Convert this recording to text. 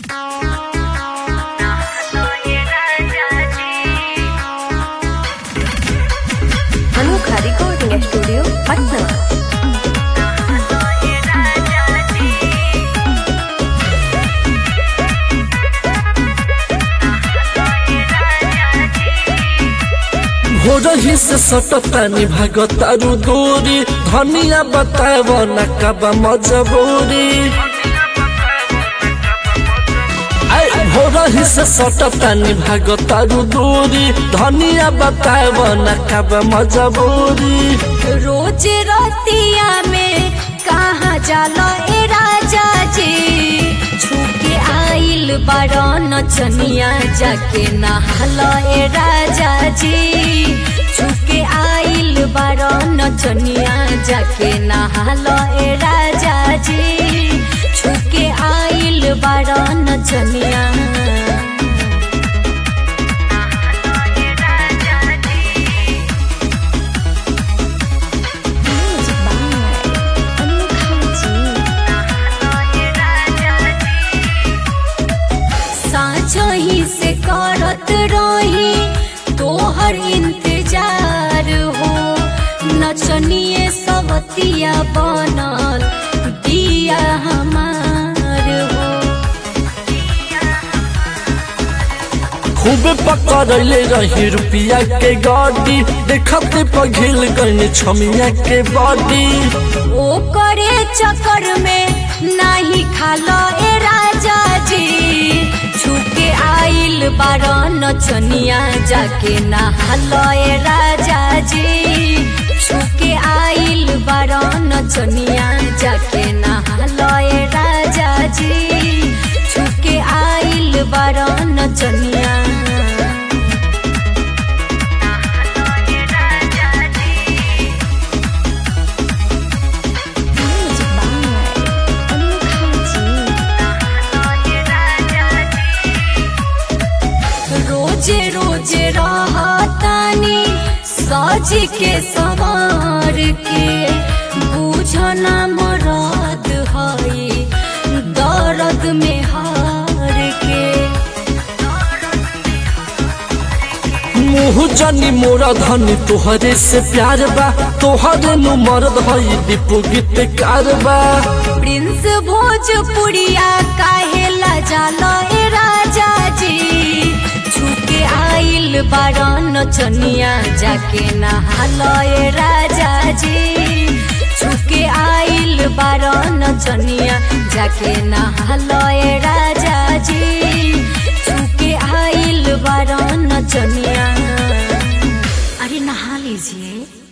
रही से सटतानी भागतारू दूरी धनिया बताव न कबा मजबूरी हो रही से सटतानी भागतारू दूरी धनिया बताव न कबा मजबूरी रोज रतिया में कहाँ जाला ए राजा जी छुके आइल बारन चनिया जाके नहाला ए राजा जी छुके आइल बारन चनिया जाके नहाला ए राजा जी छुके आइल बारन चनिया साँझही से करत रही तोहर इंतजार हो नचनिए सवतिया बनल दिया हमार हो खूब पकड़ले रही रुपिया के गाड़ी देखते पघिल गई छमिया के बॉडी ओ करे चक्कर में नाही खालो ए राजा जी छुके आइल बारन चनिया जाके नहालो ए राजा जी छुके आइल बारन चनिया जाके नहालो ए राजा जी छुके आइल बारन चनिया रोजे रोजे रहतानी सज के सवार के बुझना मरद हई दर्द में हार के मुँह जनी मोरा धनी तोहरे से प्यार बा तोहरे नु मरद हई दीपू गीत कारबा प्रिंस भोजपुरिया काहेला जाला ए राजा जी छुके आइल बारन चनिया जाके नहालो ए राजा जी छुके आइल बारन चनिया जाके नहालो ए राजा जी छुके आइल बारन चनिया अरे नहा लीजिए